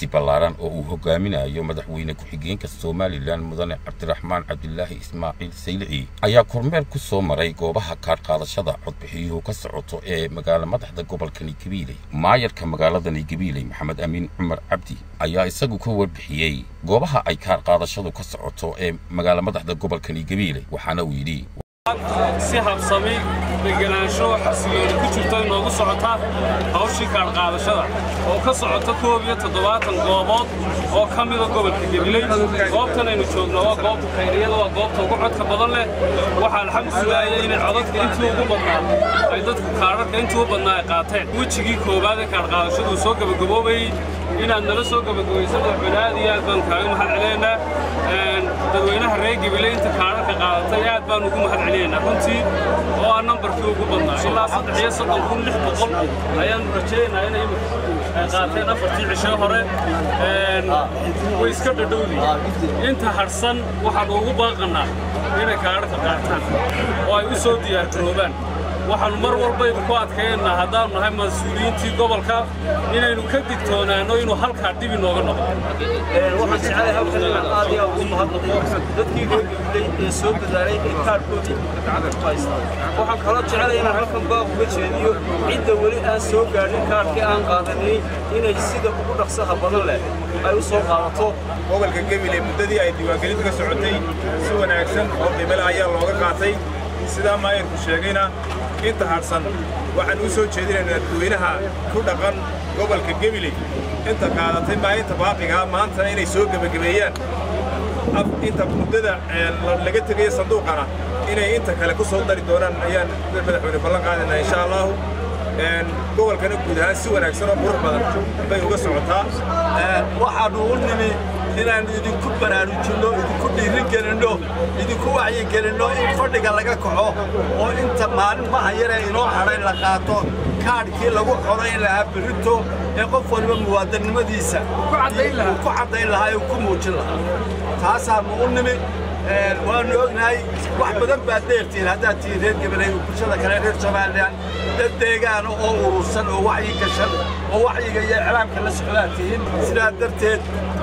wafdi ballaaran oo uu hogaaminayo madaxweyne ku-xigeenka somalilan mudane cabdiraxmaan cabdilaahi ismaaciil saylici ayaa kormeer ku soo maray goobaha kaadhqaadashada codbixiyuhu ka socoto ee magaala madaxda gobolkani gabiiley maayarka magaaladani gabiiley maxamed amiin cumar cabdi ayaa isagu ka warbixiyey goobaha ay kaadhqaadashadu ka socoto ee magaala madaxda gobolkani gabiiley waxaana uu yidhi si habsami deganaansho xasilooni ku jirto inoogu socota hawshii kaadhqaadashada oo ka socota koob iyo toddobaatan goobood oo ka mida gobolka gabiley goobtan aynu joogno waa goobta khayriyada waa goobta ugu codka badan leh waxaa alxamdu sulaaya inay codadka intii ugu badnaa ay dadku kaadharka intii u badnaa ay qaateen wejigii koowaad ee kaadhqaadashadu soo gabagaboobayey inaad nala soo gabagabayso madaxweyne aad iyo aad baan kaaga mahad celinaynaa dadweynaha reer gabiley inta kaadharka qaadatay aad baan ugu mahad celinaynaa runtii oo ah nambarkii ugu badnaa ilaa saddex iyo soddon kun lix boqol ayaanu rajaynaynaa inay ay qaateen afartii cisho hore way iska dhadhowdi inta harsan waxaan ugu baaqannaa inay kaadharka qaataan oo ay u soo diyaargaroobaan waxaannu mar walbayba ku adkaynaa haddaannu nahay mas-uuliyiintii gobolka inaynu ka digtoonaanno inuu halkaa dhib inooga noqdo waxaan jecelahay halkan inaan aad iyo aad ugu mahadnaqo dadkii reer gabiley ee soo dadaalay ee kaadhkoodii gacanta ku haystaa waxaan kaloo jecelahay inaan halkan baaq uga jeediyo cidda weli aan soo gaadhin kaadhkii aan qaadanin inay sida ugu dhaqsaha badan leh ay u soo qaadato gobolka gabiley muddadii ay diiwaangelintu ka socotay si wanaagsan oo qiimale ayaa looga qaatay sidaa maayarku sheegayna inta hadhsan waxaan u soo jeedinaynaa dadweynaha ku dhaqan gobolka gabiley inta qaadatay maalinta baaqigaa maantana inay soo gebagabeeyaan inta muddada laga tegaya sanduuqana inay inta kale ku soo dari doonaan ayaan madaxweyne ballan qaadaynaa insha allahu gobolkana guud ahaan si wanaagsan oo qurux badan bay uga socotaa waxaannu u nimi inaannu idinku baraarujinno idinku dhiirigelinno idinku wacyigelinno in fadhiga laga kaco oo inta maalin maha yaree inoo hadhay la qaato kaadhkii lagu codayn lahaa berrito ee qof waliba muwaadannimadiisa ku caddayn lahaa ee ku muujin lahaa taasaannu u nimi waannu ognahay wax badan baad dheertihiin haddaad tihiin reer gabaley bulshada kale reer somalilan dad deegaana oo urursan oo wacyi gashan oo wacyiga iyo iclaamka la socdaad tihiin sidaa darteed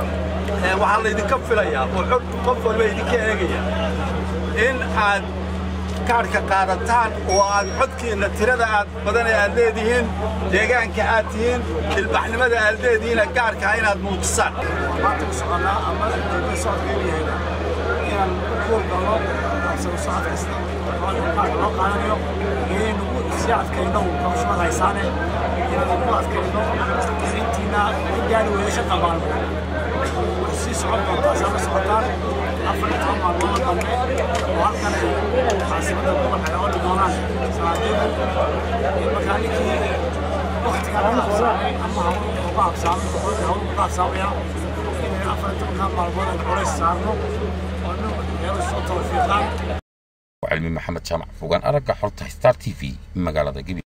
waxaa laydinka filayaa oo xog qof walba idinka eegaya in aad kaadhka qaadataan oo aad codkiinna tirada aad badane aad leedihiin deegaanka aad tihiin ilbaxnimada aad leedihiina gaarkaa inaad muujisaan maanta ku soconnaa ama dowladda socodkeedu yahayna inaan u kuurgalno absano socod kasta oo kaadhka loo qaadanayo inaynu sii adkayno qabashada haysaane inaan ugu adkayno intiina in gaari weeyasha qabaano way sii socon doontaa saa la socotaan afar iyo toban maalmood dambe oo halkan ay caasimada gobolka ooli doonaan sanaadeedu markaa ninkii waktigan ka habsaamay ama hawl uga habsaamay hawl uga habsaamaya inay afar iyo tobankaa maalmood ay culays saarno oo nin meel soo tawfiiqaan cilmi maxamed jaamac fogaan aragga xorta star t v magaalada gabi